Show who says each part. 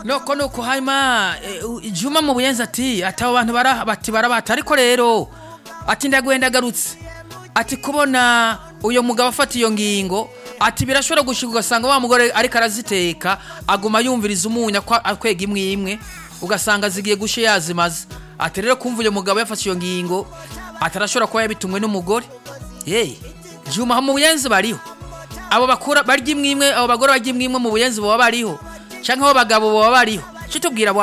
Speaker 1: nuko ni uko hanyuma juma mu buyenzi ati ati abo bantu bati barabata ariko rero ati ndagwenda agarutse ati kubona uyu mugabo afata iyo ngingo ati birashobora gushyirwa ugasanga wa mugore ariko araziteka aguma yumviriza umunyu akwega imwe imwe ugasanga zigiye gushya yazimaze ati rero kumva uyu mugabo yafashe iyo ngingo atarashobora kuba yabitumwe n'umugore yeee juma mu buyenzi bariho abo bakora barya imwe imwe abo bagore barya imwe imwe mu buyenzi baba bariho cyangwa abo bagabo baba bariho kitubwira